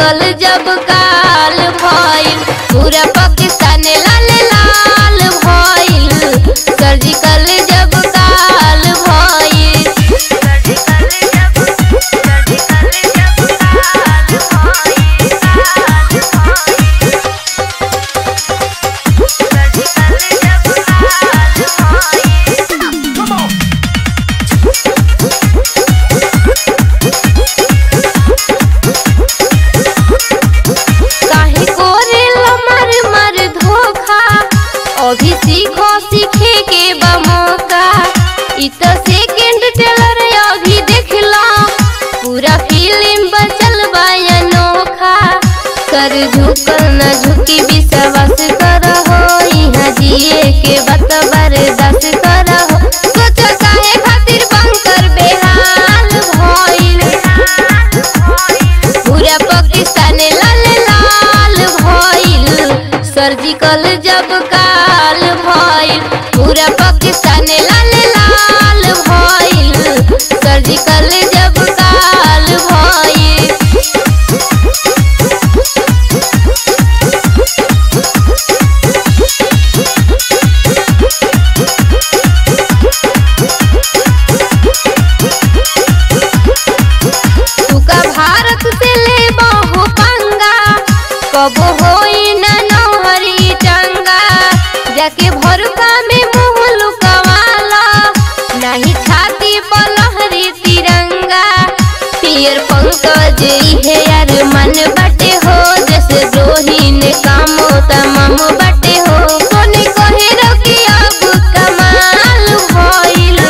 surgical जब काल भइल पूरा पाकिस्तान लाल लाल भइल सर्जिकल जब काल भइल काहे कोरेला मर मर धोखा अभी सीखो सीखे के बा मौका इ त सेकंड टेलर अभी देखला पूरा फिल्म बचल बा अनोखा कर झुकल न झुकी विश्वास करहो यहाँ जिए के बात बर्दाश्त करहो सोच काहे खातिर बंकर बेहाल भइल पूरा पाकिस्तान लाल लाल भइल सर्जिकल जब काल भइल पूरा पाकिस्तान लाल लाल भइल सर्जिकल जब काल भइल तुका भारत से ले बहु पंगा कब होई न नौहरी टंगा जाके भरुका में मुंह लुकवाला नहीं छाती पर लहरी तिरंगा पियर पंकज इहे यार मन बटे हो जैसे द्रोही ने कामो तमाम बटे हो कोने कहे रोकी अब कमाल भइल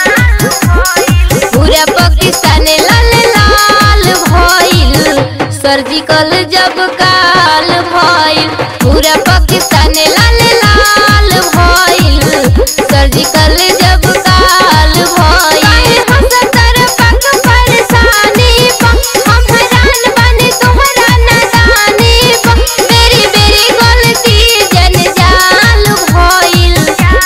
पूरा पाकिस्तान लाल लाल भइल सर्जिकल जब काल भइल पूरा पाकिस्तान लाल लाल भइल सर्जिकल जब काल भइल हसतर पक परेशानी पा हम हैरान बने तोहरा नादानी पा मेरी मेरी गलती जनजाल भइल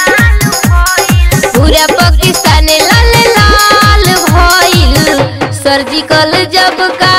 पूरा पाकिस्तान लाल लाल भइल सर्जिकल जब का